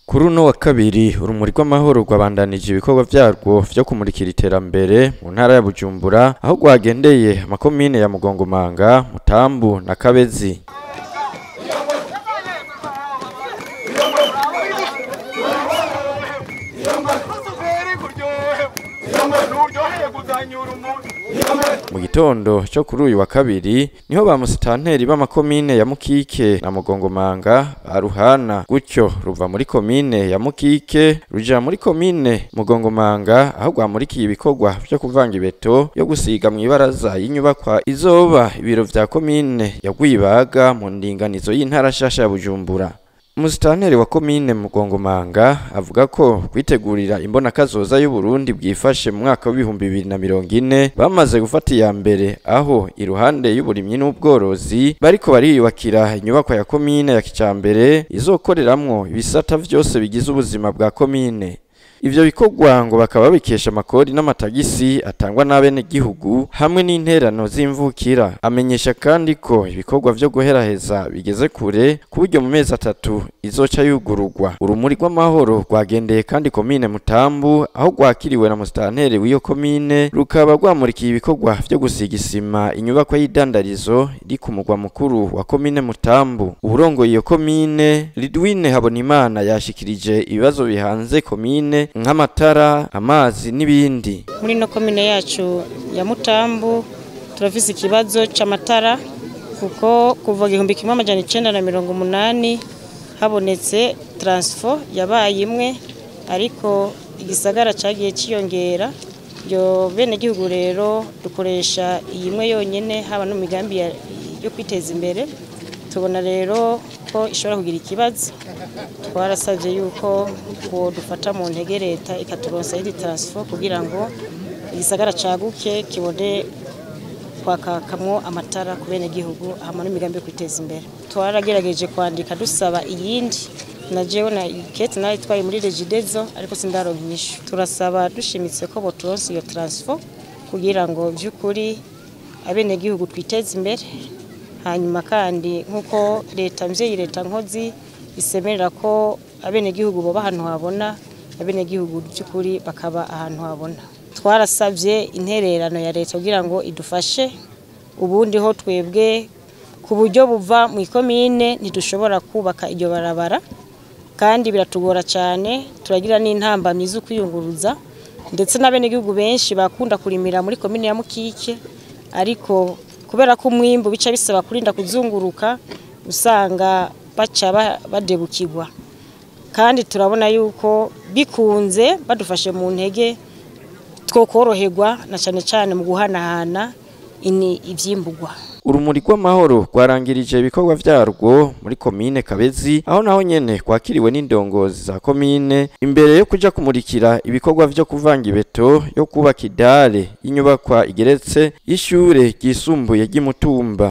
Kuri uno wa kabiri urumuri rw'amahoro rwabandanije ibikorwa vyarwo vyo kumurikira iterambere mu ntara ya Bujumbura aho rwagendeye amakomine ya Mugongomanga, Mutambu na Kabezi. Mu gitondo co kuri uyu wa kabiri niho ba musitanteri b'amakomine ya Mukike na Mugongomanga baruhana gutyo ruva muri komine ya Mukike ruja muri komine Mugongomanga aho rwamurikiye ibikorwa vyo kuvanga ibeto yo gusiga mw'ibaraza y'inyubakwa izoba ibiro vya komine ya Rwibaga mu ndinganizo y'intara nshasha ya Bujumbura. Umusitanteri wa komine Mugongomanga avuga ko kwitegurira imbona kazoza y'u Burundi bwifashe mu mwaka w'ibihumbi bibiri na mirongo ine bamaze gufata iya mbere aho iruhande y'uburimyi n'ubworozi bariko bariyubakira inyubakwa ya komine ya kijambere izokoreramwo ibisata vyose bigize ubuzima bwa komine. Ivyo bikorwa ngo bakaba babikesha amakori n'amatagisi atangwa n'abenegihugu hamwe n'interano z'imvukira. Amenyesha kandi ko ibikorwa vyo guheraheza bigeze kure ku buryo mu mezi atatu izoca yugururwa. Urumuri rw'amahoro rwagendeye kandi komine Mutambu aho rwakiriwe na musitanteri w'iyo komine rukaba rwamurikiye ibikorwa vyo gusiga isima inyubakwa y'idandarizo iri ku mugwa mukuru wa komine Mutambu. Uwurongoye iyo komine Lidwine Habonimana yashikirije ibibazo bihanze komine nk'amatara amazi n'ibindi muri ino komine yacu ya mutambu turafise ikibazo c'amatara kuko kuva igihumbi kimwe amajana icenda na mirongo umunani habonetse taransifo yabaye imwe ariko igisagara cagiye ciyongera iyo bene gihugu rero dukoresha iyi imwe yonyene haba no mu migambi yo kwiteza imbere tubona rero ko ishobora kugira ikibazo twarasabye yuko ngo dufata mu ntege leta ikaturonsa yindi taransifo kugira ngo igisagara caguke kibone kwakakamwo amatara ku bene gihugu hama n'imigambi yo kwiteza imbere twaragerageje kwandika dusaba iyindi na jewe na ikete nayo itwaye muri regidezo ariko sindaronka inyishu turasaba dushimitse ko boturonsa iyo taransifo kugira ngo vy'ukuri abenegihugu twiteze imbere hanyuma kandi nk'uko leta mvyeyi leta nkozi isemerera ko abenegihugu boba ahantu habona abenegihugu by'ukuri bakaba ahantu habona twarasabye intererano ya leta kugira ngo idufashe ubundi ho twebwe ku buryo buva mu ikomine ntidushobora kubaka iryo barabara kandi biratugora cyane turagira n'intambamyi zo kwiyunguruza ndetse n'abenegihugu benshi bakunda kurimira muri komine ya mukike ariko kubera ko umwimbu bica bisaba kurinda kuzunguruka usanga baca badebukirwa kandi turabona yuko bikunze badufashe mu ntege two koroherwa na cyane cyane mu guhanahana ibyimburwa urumuri rw'amahoro rwarangirije ibikorwa vyarwo muri komine Kabezi aho naho nyene kwakiriwe n'indongozi za komine imbere yo kuja kumurikira ibikorwa vyo kuvanga ibeto yo kubaka idare y'inyubakwa igeretse y'ishure ryisumbuye ry'imutumba